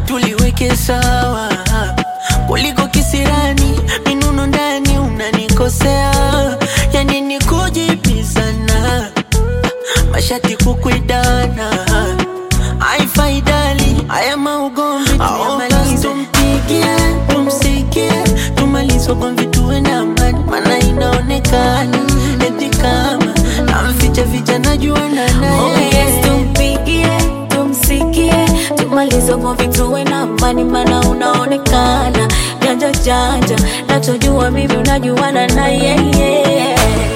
tuliweke sawa kuliko kisirani minuno ndani unanikosea yani ni kujibizana mashati kukwidana haifaidali haya maugomvi tuyamalize tumpigie tumsikie tumalize ugomvi tuwe na amani mana inaonekana eti kama namficha ficha najuana Oh naye yes, tumpigie, tumsikie, tumalize ugomvi tuwe na amani, maana unaonekana janja janja, nachojua mimi unajuana na yeye.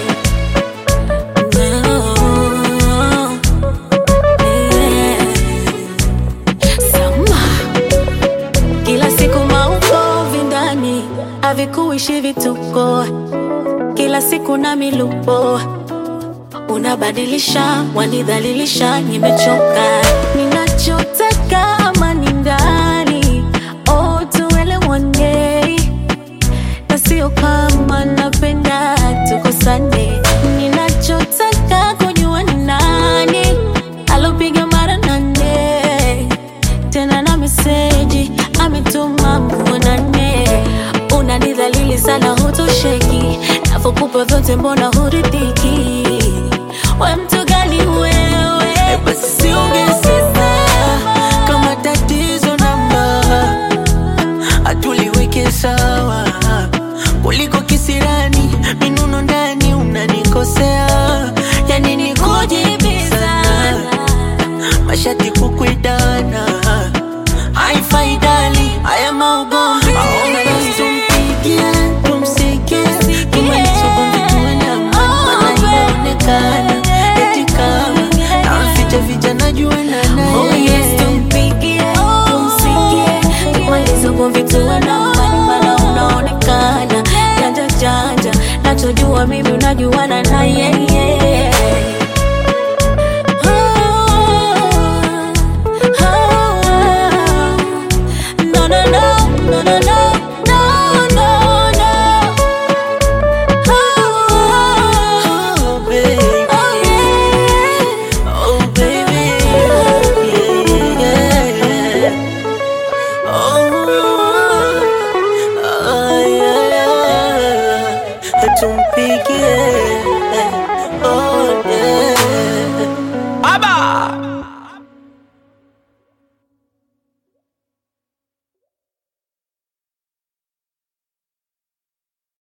No. Yeah. Sama. Kila siku maukovi ndani havikuishi vituko, kila siku na milupo unabadilisha, wanidhalilisha, nimechoka. Ninachotaka amani ndani, oh, tuelewane, na sio kama napenda tukosane. Ninachotaka kujua ni nani alopiga mara nane tena na meseji ametuma muonane. Unanidhalili sana, hutosheki, navyokupa vyote, mbona huridhiki? We mtu gani wewe? basi siongezeka kama tatizo namba hatuliweke sawa kuliko kisirani minuno ndani unanikosea yani ni kujibizana mashati kukwidana haifaidali haya maugomvi Basi tumpigie tumsikie tumalize ugomvi tuwe na amani mana inaonekana eti kama namficha ficha najuana Oh naye yes, tumpigie, tumsikie, tumalize ugomvi tuwe na amani, maana unaonekana janja janja, nachojua mimi unajuana na yeye.